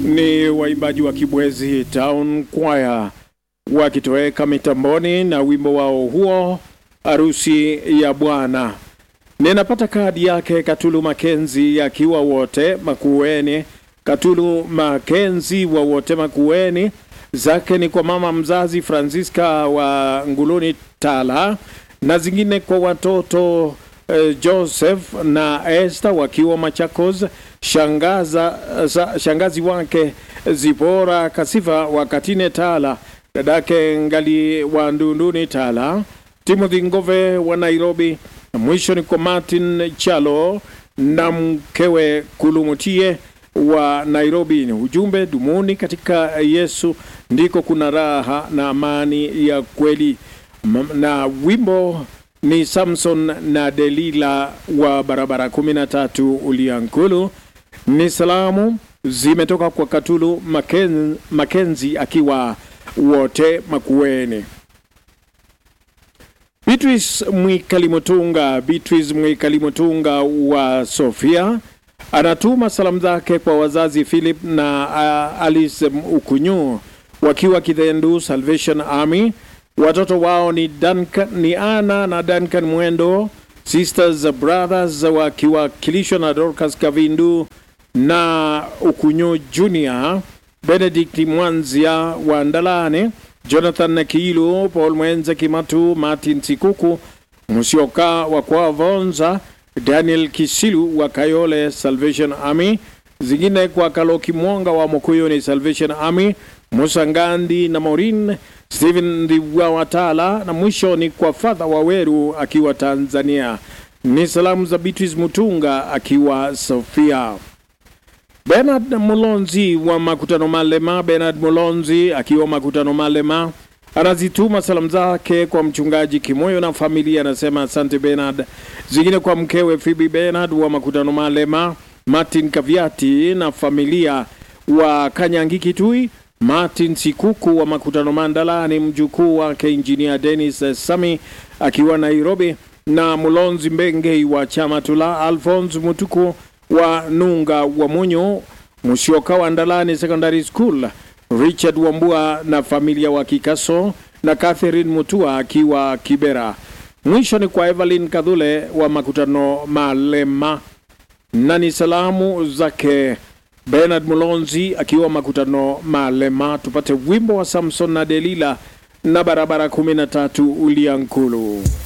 ni waimbaji wa Kibwezi Town Choir wakitoweka mitamboni na wimbo wao huo harusi ya Bwana. Ninapata kadi yake Katulu Makenzi akiwa wote Makueni. Katulu Makenzi wa wote Makueni, zake ni kwa mama mzazi Francisca wa Nguluni Tala, na zingine kwa watoto eh, Joseph na Esther wakiwa Machakos, shangaza, sa, shangazi wake Zipora Kasifa wa Katine Tala, dadake Ngali wa Ndunduni Tala, Timothy Ngove wa Nairobi, na mwisho ni kwa Martin Chalo na mkewe Kulumutie wa Nairobi. Ni ujumbe dumuni katika Yesu ndiko kuna raha na amani ya kweli. M- Na wimbo ni Samson na Delila wa barabara 13 Uliankulu. Ni salamu zimetoka kwa Katulu Maken, Makenzi akiwa wote Makueni. Beatrice Mwikalimutunga, Beatrice Mwikalimutunga wa Sofia anatuma salamu zake kwa wazazi Philip na uh, Alice Ukunyu wakiwa Kithendu Salvation Army. Watoto wao ni Duncan, ni Ana na Duncan Mwendo, Sisters Brothers wakiwakilishwa na Dorcas Kavindu na Ukunyu Junior, Benedict Mwanzia wa Ndalane, Jonathan Kiilu, Paul Mwenze Kimatu, Martin Sikuku, Musioka wa Kwavonza, Daniel Kisilu wa Kayole Salvation Army, zingine kwa Kaloki Mwonga wa Mokuyo ni Salvation Army, Musa Ngandi na Maureen Stephen Ndiwa Watala, na mwisho ni kwa Fadha Waweru akiwa Tanzania. Ni salamu za Beatrice Mutunga akiwa Sofia. Bernard Mulonzi wa Makutano Malema, Bernard Mulonzi akiwa Makutano Malema anazituma salamu zake kwa mchungaji Kimoyo na familia, anasema asante Bernard. Zingine kwa mkewe Phoebe Bernard wa Makutano Malema, Martin Kaviati na familia wa Kanyangi Kitui, Martin Sikuku wa Makutano Mandalani, mjukuu wake Injinia Dennis Sami akiwa Nairobi, na Mulonzi Mbengei wa chama tula, Alphonse Mutuku wa Nunga wa Munyo, Musyoka wa Ndalani Secondary School, Richard Wambua na familia wa Kikaso na Catherine Mutua akiwa Kibera. Mwisho ni kwa Evelyn Kadhule wa Makutano Malema, na ni salamu zake Bernard Mulonzi akiwa Makutano Malema. Tupate wimbo wa Samson na Delila na barabara 13 Uliankulu.